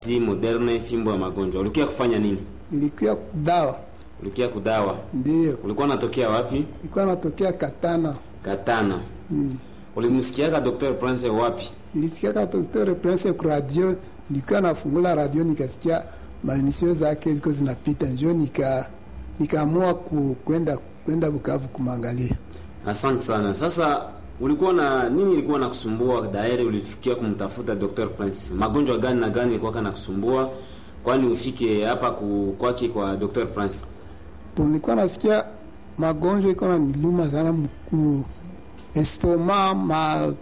zi moderne fimbo ya magonjwa. Ulikia kufanya nini? Nilikuwa kudawa, Ulikia kudawa. ndio Ulikuwa unatokea wapi? nilikuwa natokea Katana. Katana. Mm. Ulimsikiaka Dr. Prince wapi? Nilisikia ka Dr. Prince kwa radio, nilikuwa nafungula radio nikasikia maemisio zake ziko zinapita, njo nika nikaamua ku, kwenda kwenda Bukavu kumwangalia. Asante sana. Sasa ulikuwa na nini ilikuwa nakusumbua dairi ulifikia kumtafuta Dr. Prince? Magonjwa gani na gani ilikuwa kanakusumbua? Kwani ufike hapa ku, kwake kwa Dr. Prince? Po nilikuwa nasikia magonjwa iko na niluma sana mkuu, estoma, ma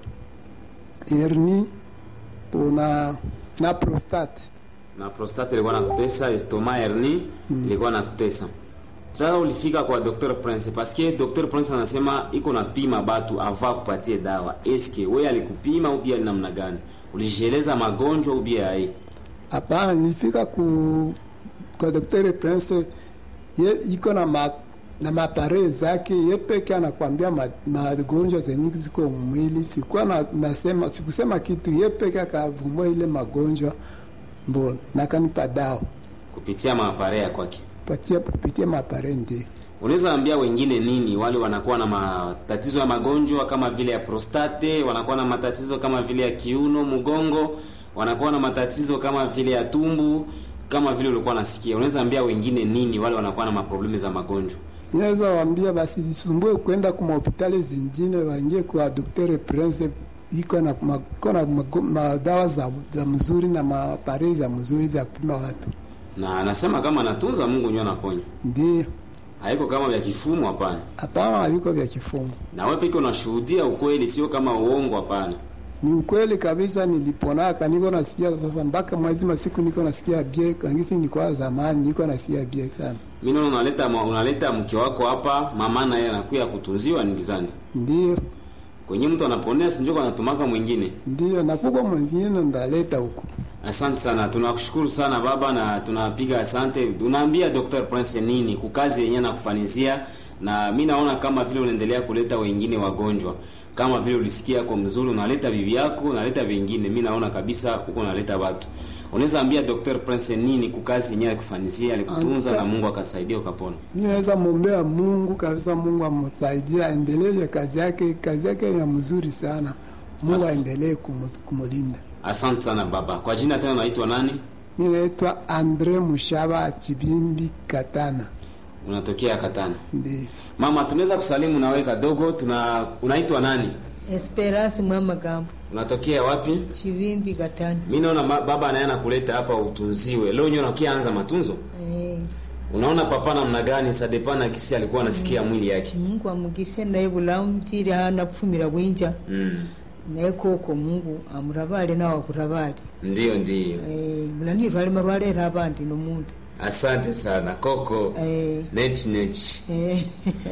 herni po na na prostate. Na prostate ilikuwa nakutesa, estoma hernie ilikuwa nakutesa. Sasa ulifika kwa Dr. Prince paske Dr. Prince anasema iko napima batu ava kupatie dawa. Eske wewe alikupima au pia ni namna gani? Ulijieleza magonjwa au pia hai? Hapana, nilifika ku kwa Dr. Prince ye iko na ma, na mapare zake ye peke anakwambia ma- magonjwa zenye ziko mwili. Sikuwa na, nasema sikusema kitu, ye peke akavumua ile magonjwa mbona nakanipa dawa Kupitia maapare ya kwake. patia kupitia mapare ndio Unaweza ambia wengine nini wale wanakuwa na matatizo ya magonjwa kama vile ya prostate, wanakuwa na matatizo kama vile ya kiuno, mgongo, wanakuwa na matatizo kama vile ya tumbu, kama vile ulikuwa nasikia. Unaweza ambia wengine nini wale wanakuwa na maproblemu za magonjwa? Ninaweza waambia basi zisumbue kwenda kwa hospitali zingine, waingie kwa Dr. Prince iko na ma- iko na mago- madawa za, za mzuri na mapare za mzuri za kupima watu. Na anasema kama anatunza Mungu ndio anaponya. Ndio, Haiko kama vya kifumu hapana. hapana, haviko vya kifumo. Na wewe pekee unashuhudia ukweli, sio kama uongo hapana. Ni ukweli kabisa, niliponaka niko nasikia sasa, mpaka mwezi masiku niko nasikia bie kangisi, nilikuwa zamani niko nasikia bie sana. Mimi naona unaleta unaleta mke wako hapa, mama na yeye anakuya kutunziwa ni gizani. Ndio, Kwenye mtu anaponea sinjoko anatumaka mwingine. ndio, na kuko mwingine ndaleta huku. Asante sana, tunakushukuru sana baba, na tunapiga asante. Unaambia Dr. Prince nini kukazi yenyewe na kufanizia, na mi naona kama vile unaendelea kuleta wengine wagonjwa, kama vile ulisikia kwa mzuri, unaleta bibi yako, unaleta vingine. Mi naona kabisa huko unaleta watu. Unaweza ambia Dr. Prince nini kukazi yenyewe alikufanizia, alikutunza Anta- na Mungu akasaidia ukapona. Mimi naweza mwombea Mungu kabisa, Mungu amsaidie aendelee kazi yake, kazi yake ya mzuri sana. Mungu As- aendelee kumu- kumulinda. Asante sana baba. Kwa jina tena unaitwa nani? Mimi naitwa Andre Mushaba Chibimbi Katana. Unatokea Katana. Ndio. Mama, tunaweza kusalimu nawe kadogo. Tuna unaitwa nani? Esperance Mwamagambo Unatokea wapi? Chivimbi Katani. Mi naona ma- baba naye anakuleta hapa utunziwe. Leo nyo nakia anza matunzo. Eh, Unaona papa namna gani sadepana kisi alikuwa anasikia mwili yake. Mungu amugise naye bulamu tiri hana kufumira bwinja Mm. naye koko Mungu amurabale nawe akurabale Ndio ndio. eh, bulani lwalima lwalera abandi nomuntu Asante sana Koko. eh, Nech nech. eh,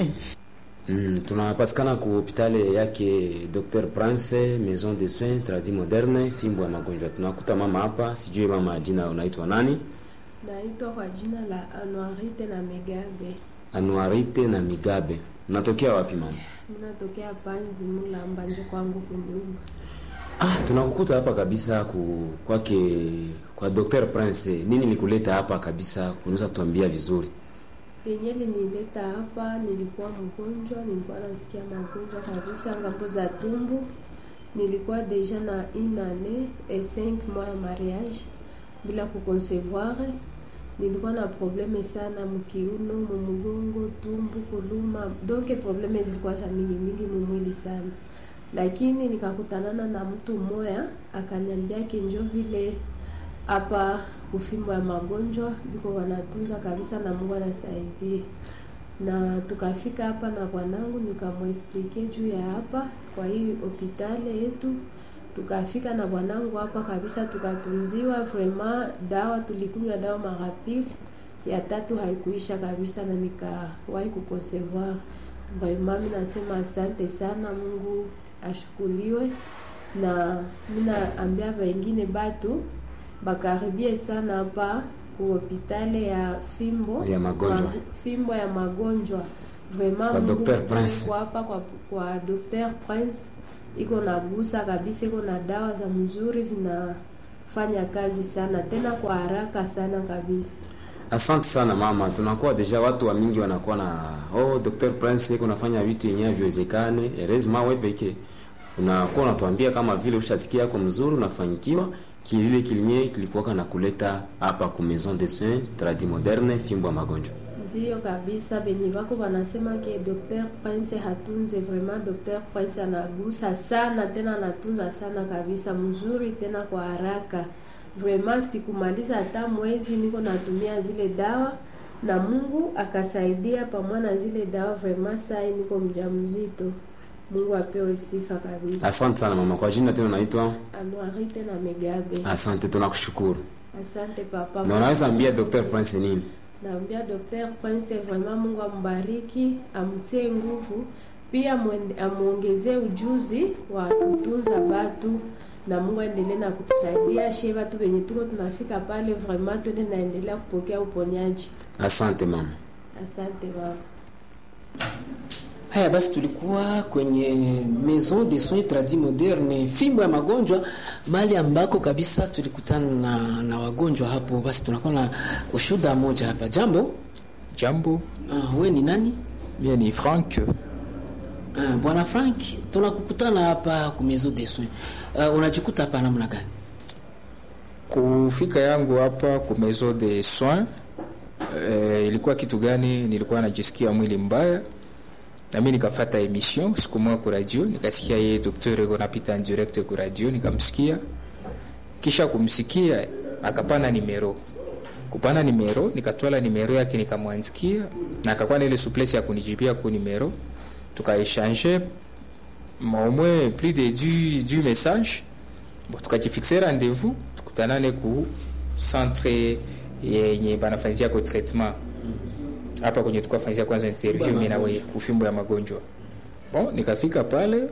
Mm, tunapatikana ku hospitali yake Dr. Prince Maison de Soins Tradi Moderne fimbo ya magonjwa. Tunakuta mama hapa, sijui mama jina unaitwa nani? Naitwa kwa jina la Anuarite na Megabe. Anuarite na Migabe. Natokea wapi mama? Minatokea Panzi Mulamba nje kwangu kunyumba. Ah, tunakukuta hapa kabisa ku, kwake kwa Dr. Prince. Nini likuleta hapa kabisa? Unaweza tuambia vizuri? Yenye linileta hapa, nilikuwa mgonjwa, nilikuwa nasikia magonjwa kabisa ngambo za tumbu. Nilikuwa deja na une année et cinq mois ya mariage bila kuconcevoir. Nilikuwa na probleme sana mkiuno, mumugongo, tumbu kuluma, donc probleme zilikuwa za mingi mingi mumwili sana, lakini nikakutanana na mtu mmoya akaniambia kinjo vile hapa kufimbo ya magonjwa biko wanatunza kabisa na Mungu anasaidia. Na tukafika hapa na bwanangu nikamwexplike juu ya hapa kwa hii hospitali yetu. Tukafika na bwanangu hapa kabisa, tukatunziwa vraiment. Dawa tulikunywa dawa mara pili, ya tatu haikuisha kabisa, na nikawahi kuconcevoir. Vraiment mimi nasema asante sana, Mungu ashukuliwe, na mimi naambia wengine batu bakaribie sana hapa ku hospitali ya fimbo Ya magonjwa. Kwa- fimbo ya magonjwa vraiment Kwa Mungu Dr. mzuri Prince. kwa hapa kwa, kwa Dr. Prince iko na busa kabisa, iko na dawa za mzuri zina fanya kazi sana tena kwa haraka sana kabisa. Asante sana mama, tunakuwa deja watu wa mingi wanakuwa na oh, Dr. Prince yeko nafanya vitu yenyewe viwezekane. Erezma wewe peke unakuwa unatuambia kama vile ushasikia yako mzuri unafanyikiwa kilile kilinye kilikuwa na kuleta hapa ku Maison de Soins Tradi Moderne fimbo ya magonjwa. Ndiyo kabisa, benye bako banasema ke Dr. Prince hatunze vraiment. Dr. Prince anagusa sana tena anatunza sana kabisa, mzuri tena kwa haraka vraiment. Sikumaliza hata mwezi niko natumia zile dawa na Mungu akasaidia pamoja na zile dawa vraiment. Sai niko mjamzito, Mungu apewe sifa kabisa. Asante sana mama, kwa jina tena naitwa. Anuari tena Megabe, Asante, tunakushukuru. asante papa. Na unaweza ambia Dr. Prince nini? Naambia Dr. Prince vraiment Mungu ambariki, amtie nguvu, pia mwende- amuongezee ujuzi wa kutunza batu na Mungu aendelee na kutusaidia she batu wenye tuko tunafika pale vraiment tuende naendelea kupokea uponyaji. Asante mama. Asante baba. Haya basi, tulikuwa kwenye Maison de Soins Tradi Moderne, fimbo ya magonjwa, mahali ambako kabisa tulikutana na, na wagonjwa hapo. Basi tunakuwa na ushuda moja hapa. Jambo, Jambo, uh, we ni nani? mie ni Frank. Uh, bwana Frank, tunakukutana hapa ku Maison de Soins. Uh, unajikuta hapa namna gani? Kufika yangu hapa ku maison de soins eh, ilikuwa kitu gani? Nilikuwa najisikia mwili mbaya na mimi nikafata emission siku moja ku radio, nikasikia yeye daktari yuko napita en direct ku radio, nikamsikia. Kisha kumsikia akapana nimero, kupana nimero, nikatwala nimero yake nikamwandikia, na akakuwa na ile souplesse ya kunijibia ku nimero, tukaechange au moins plus de du, du message bon, tukajifixe rendez-vous tukutanane ku centre yenye banafanyizia ko traitement hapa kwenye tukafanyizia kwanza interview mimi na wewe kufimbo ya magonjwa bon nikafika pale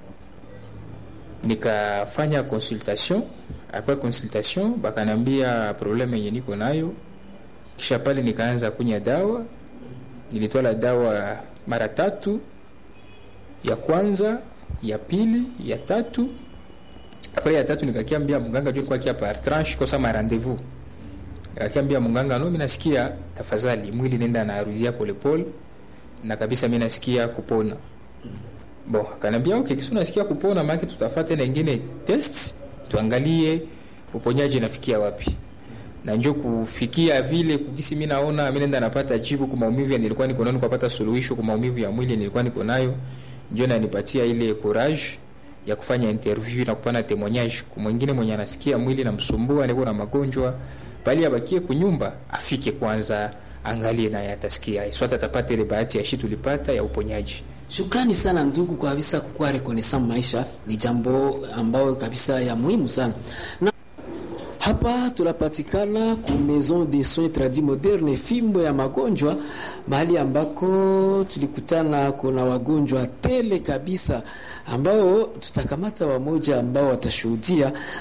nikafanya consultation après consultation bakanambia problème yenye niko nayo kisha pale nikaanza kunya dawa nilitwala dawa mara tatu ya kwanza ya pili ya tatu apres ya tatu nikakiambia mganga juu nilikuwa kia par tranche kosa ma rendez-vous nikakiambia mganga no mimi nasikia tafadhali mwili nenda narudia polepole na kabisa mimi nasikia kupona bon akanambia okay kisi unasikia kupona maana tutafata tena ingine test tuangalie uponyaji nafikia wapi na njo kufikia vile kukisi mimi naona mimi nenda napata jibu kwa maumivu ya nilikuwa niko nayo kupata suluhisho kwa maumivu ya mwili nilikuwa niko nayo ndio nanipatia ile courage ya kufanya interview na kupana témoignage kwa mwingine mwenye anasikia mwili namsumbua niko na magonjwa bali abakie kunyumba afike kwanza angalie naye atasikia swata atapata ile bahati ya shi tulipata ya uponyaji Shukrani sana ndugu, kwa kabisa kukuwa rekonesan maisha ni jambo ambayo kabisa ya muhimu sana na hapa tunapatikana ku Maison de Soins Tradi Moderne, fimbo ya magonjwa, mahali ambako tulikutana kuna wagonjwa tele kabisa, ambao tutakamata wamoja ambao watashuhudia